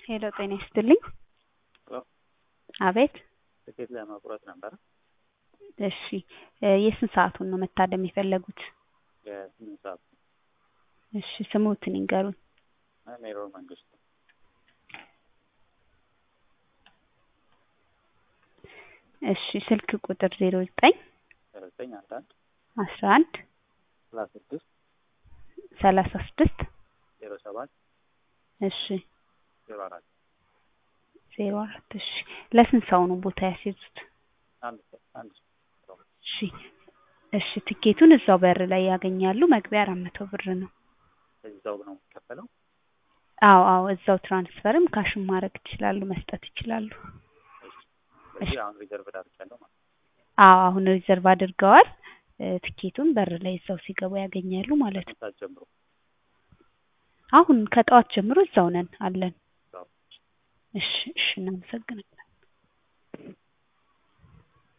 ሄሎ ጤና ይስጥልኝ። አቤት ትኬት ለመቁረጥ ነበረ። እሺ የስንት ሰዓቱን ነው መታደም የፈለጉት? የስምንት ሰዓት እሺ ስሞትን ይንገሩን። ሜሮን መንግስቱ እሺ ስልክ ቁጥር ዜሮ ዘጠኝ ዘጠኝ አንድ አንድ አስራ አንድ ሰላሳ ስድስት ሰላሳ ስድስት ዜሮ ሰባት እሺ ዜሮ አራት ዜሮ አራት እሺ ለስንት ሰው ነው ቦታ ያስይዙት? አንድ ሰው አንድ ሰው እሺ እሺ ትኬቱን እዛው በር ላይ ያገኛሉ። መግቢያ አራት መቶ ብር ነው። እዛው ነው የሚከፈለው። አዎ አዎ እዛው ትራንስፈርም ካሽም ማድረግ ይችላሉ፣ መስጠት ይችላሉ። ስለዚህ አሁን ሪዘርቭ ዳርቻለሁ ማለት ነው። አዎ አሁን ሪዘርቭ አድርገዋል። እ ትኬቱን በር ላይ እዛው ሲገቡ ያገኛሉ ማለት ነው። ሰዓት ጀምሮ አሁን ከጠዋት ጀምሮ እዛው ነን አለን። እዛው እሺ እሺ እናመሰግናለን።